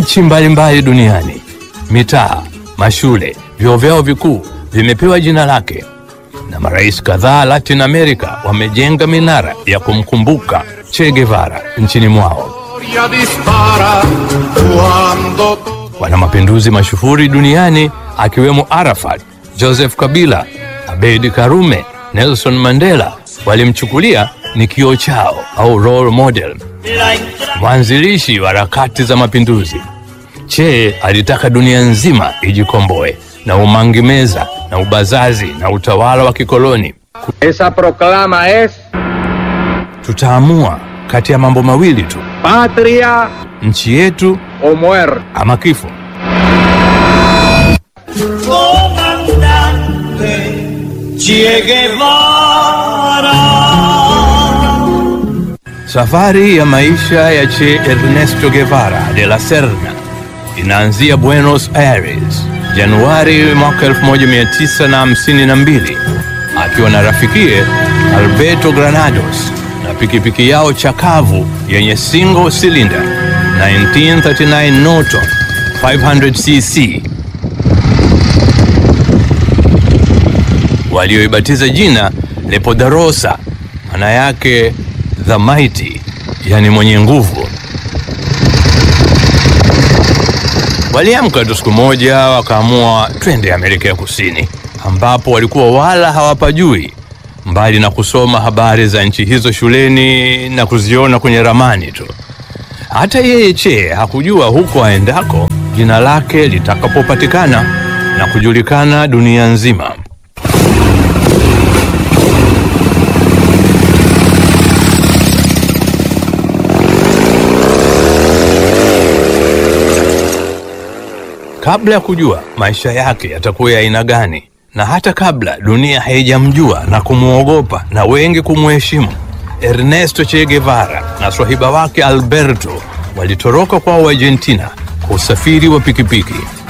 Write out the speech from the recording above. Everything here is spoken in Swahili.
nchi mbalimbali duniani, mitaa, mashule, vyuo vyao vikuu vimepewa jina lake, na marais kadhaa Latin America wamejenga minara ya kumkumbuka Che Guevara nchini mwao. dispara cuando Wana mapinduzi mashuhuri duniani akiwemo Arafat, Joseph Kabila, Abeid Karume, Nelson Mandela walimchukulia ni kioo chao au role model. Mwanzilishi wa harakati za mapinduzi, Che alitaka dunia nzima ijikomboe na umangimeza na ubazazi na utawala wa kikoloni. Esa proclama es Tutaamua kati ya mambo mawili tu, patria nchi yetu o muerte. ama kifo. comandante Che Guevara. Safari ya maisha ya Che Ernesto Guevara de la Serna inaanzia Buenos Aires Januari mwaka 1952 akiwa na rafikie Alberto Granados na pikipiki yao chakavu yenye single cylinder 1939 Norton 500cc walioibatiza jina Le Poderosa, maana yake the mighty, yani mwenye nguvu. Waliamka tu siku moja wakaamua twende Amerika ya Kusini, ambapo walikuwa wala hawapajui, mbali na kusoma habari za nchi hizo shuleni na kuziona kwenye ramani tu. Hata yeye Che hakujua huko aendako jina lake litakapopatikana na kujulikana dunia nzima. kabla ya kujua maisha yake yatakuwa ya aina gani, na hata kabla dunia haijamjua na kumwogopa na wengi kumheshimu, Ernesto Che Guevara na swahiba wake Alberto walitoroka kwao Argentina kwa usafiri wa pikipiki